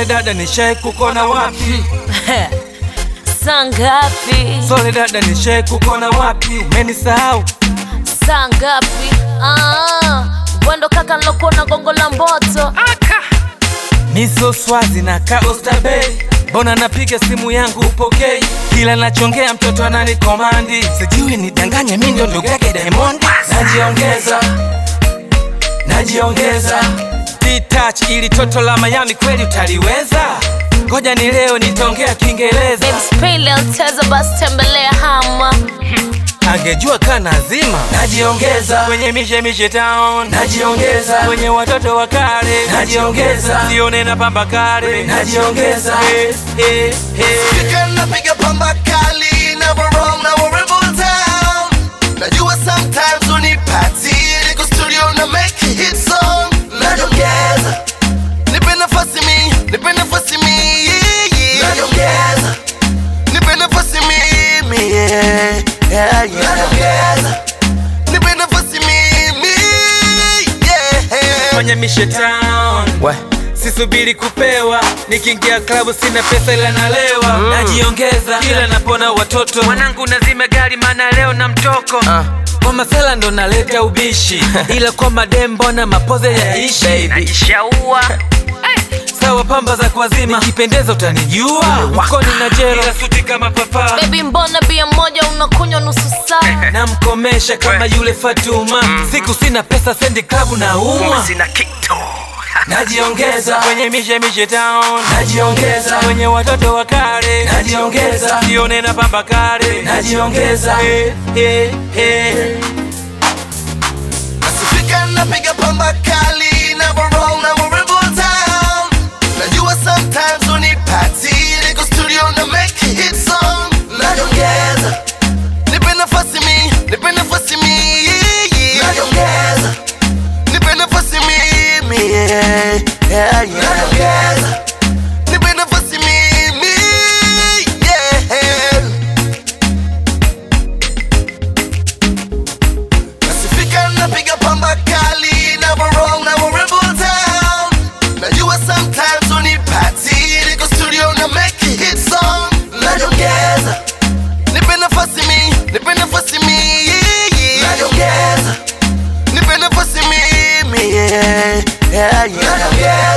dada nishai kukona wapi Saa ngapi? sole dada nishai kukona wapi umenisahau Saa ngapi? Ah, Bwando kaka nilokuona gongo la mboto. miso swazi na kaostabei mbona napiga simu yangu upokei kila nachongea mtoto ananikomandi sijui nidanganye mi ndio ndugu yake Diamond najiongeza najiongeza detach ili toto la Miami kweli utaliweza ngoja ni leo nitaongea Kiingereza Baby spile alteza basi tembelea hama. angejua kana zima najiongeza kwenye mishemishe town najiongeza kwenye watoto wa kale najiongeza sione na pamba kale najiongeza hey, hey, hey. Fika napiga pamba kali never wrong na warembo town Najua sometimes unipati Niko studio na make a hit song Najiongeza Nipe nafasi mi, nipe nafasi mi yeah, yeah. Najiongeza Nipe nafasi mimi yeah, yeah, yeah. Najiongeza Nipe nafasi mimi yeah. kwenye mishe town sisubiri kupewa nikiingia klabu sina pesa ila nalewa najiongeza kila napona watoto mwanangu nazime gari maana leo na mtoko kwa masela ndo naleta ubishi ila kwa madem mbona mapoze yaishi najishaua sawa pamba za kuazima nikipendeza utanijua mkoni na jero ila suti kama papa Baby mbona bia moja unakunywa nusu saa? namkomesha kama yule Fatuma siku sina pesa sendi klabu na umwa najiongeza kwenye mishe mishe town najiongeza kwenye watoto wa kale najiongeza sione na pamba kale najiongeza hey, hey, hey. Nasifika napiga pamba kali never wrong na warembo town Najua sometimes unipati Niko studio na make a hit song Najiongeza Nipe nafasi mi, nipe nafasi mi yeah, yeah. Najiongeza Nipe nafasi mimi yeah, yeah, yeah. Najiongeza Nipe nafasi mimi yeah. Nasifika napiga pamba kali never wrong na warembo town Najua sometimes unipati Niko studio na make a hit song Najiongeza Nipe nafasi mi, nipe nafasi mi yeah, yeah. Najiongeza Nipe nafasi mimi yeah, yeah, yeah. Najiongeza